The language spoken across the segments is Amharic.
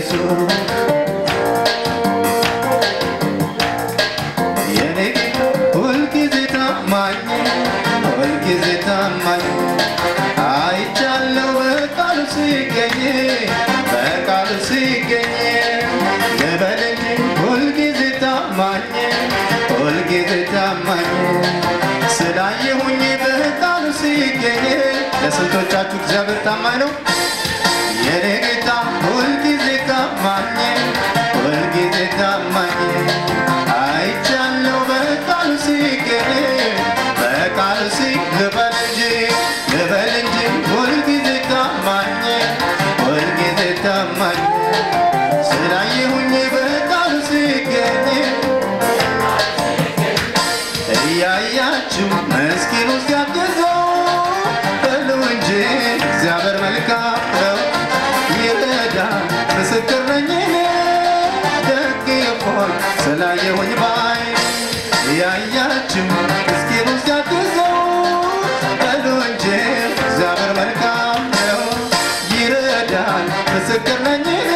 ኢየሱስ የኔ ጌታ ሁልጊዜ ታማኝ ሁልጊዜ ታማኝ አይቻለው በቃሉ ሲገኝ በቃሉ ሲገኝ ልበል እንጂ ሁልጊዜ ታማኝ ሁልጊዜ ታማኝ ስላየሁኝ በቃሉ ሲገኝ ለስንቶቻችሁ እግዚአብሔር ታማኝ ነው? የኔ ጌታ ሁልጊዜ ታማኝ ሁልጊዜ ታማኝ አይቻለው በቃሉ ሲገኝ በቃሉ ሲ ልበል እንጂ ልበል እንጂ ሁልጊዜ ታማኝ ሁልጊዜ ታማኝ ስላየሁኝ በቃሉ ሲገኝ እያያችሁ ምስኪኑ ሲያግዘው በሉ እንጂ እግዚአብሔር መልካም ነው ይረዳል። ምስክር ነኝ እኔ ደግፎኝ ስላየሁኝ ባይ እያያችሁ ምስኪኑ ሲያግዘው በሉ እንጂ እግዚአብሔር መልካም ነው ይረዳል። ምስክር ነኝ እኔ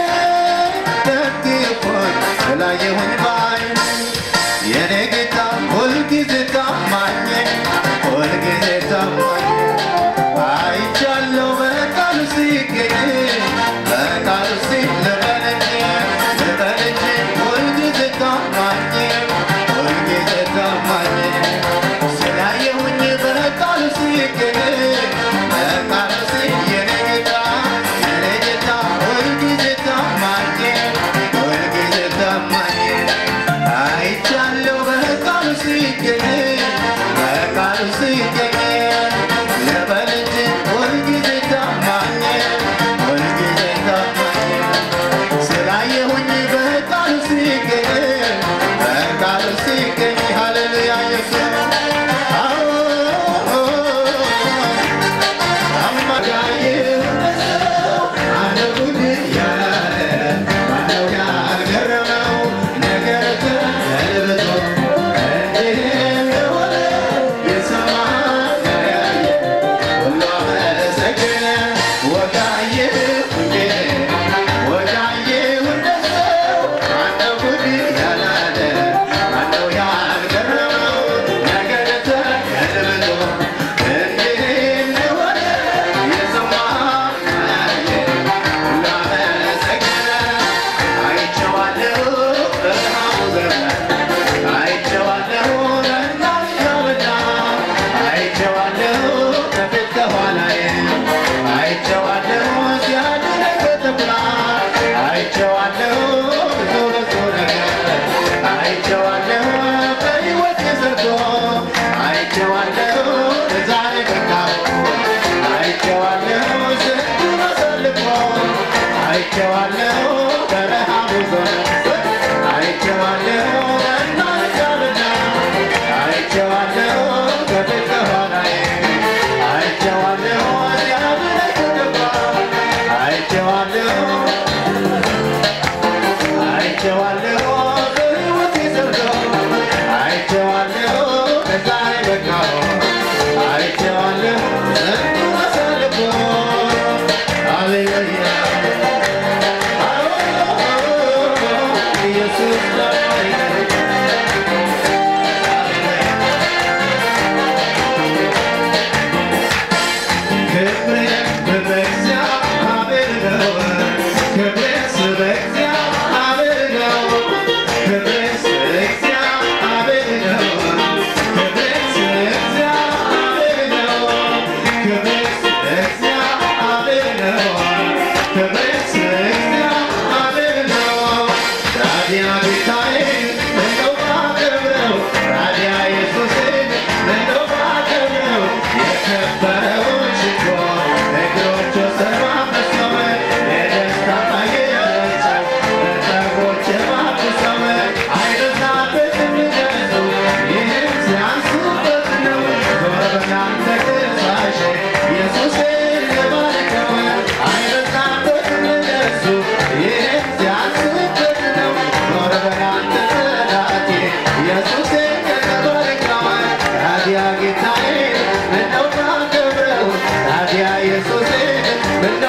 ደግፎኝ ስላየሁኝ ባይ የኔ ጌታ ሁልጊዜ ታማኝ ሁልጊዜ ታማኝ አይቻለው በቃሉ ሲገኝ በቃሉ ሲ ልበል እንጂ ልበል እንጂ ሁልጊዜ ታማኝ ሁልጊዜ ታማኝ ስላየሁኝ በቃሉ ሲገኝ በቃሉ ሲ የኔ ጌታ የኔ ጌታ ሁልጊዜ ታማኝ ሁልጊዜ ታማኝ አይቻለው በቃሉ ሲገኝ በቃሉ ሲገኝ ልበል እንጂ ሁልጊዜ ታማኝ ሁልጊዜ ታማኝ ስላየሁኝ በቃሉ ሲገኝ በቃሉ ሲገኝ ሃሌሉያ ኢየሱስ አዎ አማጋዬ አነጉድ ያለ ማነው ያልገረመው ነገር ተገልብጦ እንዲህ እንደሆነ የሰማ ያየ ሁሉ አመሰገነ ወጋዬ ሁኜ ወጋዬ እንደሰው ማነው ጉድ ያላለ ማነው ያልገረመው ነገር ተገልብጦ እንዲህ እንደሆነ የሰማ ያየ ሁሉ አመሰገነ አይቼዋለሁ በረሃቡ ዘመን አይቼዋለሁ በእናትየውና አይቼዋለሁ ከፊት ከኋላዬ አይቼዋለሁ ሲያድነኝ በተኩላ አይቼዋለሁ ብዙ ብዙ ነገር አይቼዋለሁ በሕይወቴ ሰርቶ አይቼዋለሁ ለዛሬ በቃሁ አይቼዋለሁ ስንቱን አሳልፎ አይቼዋለሁ በረሃቡ ዘመን አይቼዋለሁ በእናትየውና አይቼዋለሁ ከፊት ከኋላዬ አይቼዋለሁ ሲያድነኝ በተኩላ አይቼዋለሁ አይቼዋለሁ በሕይወቴ ሰርቶ አይቼዋለሁ ለዛሬ በቃሁ አይቼዋለሁ ስንቱን አሳልፎ ሃሌሉያ ኢየሱስ ታዲያ ጌታዬ ምነው ባከብረው ታዲያ ኢየሱሴ ምነው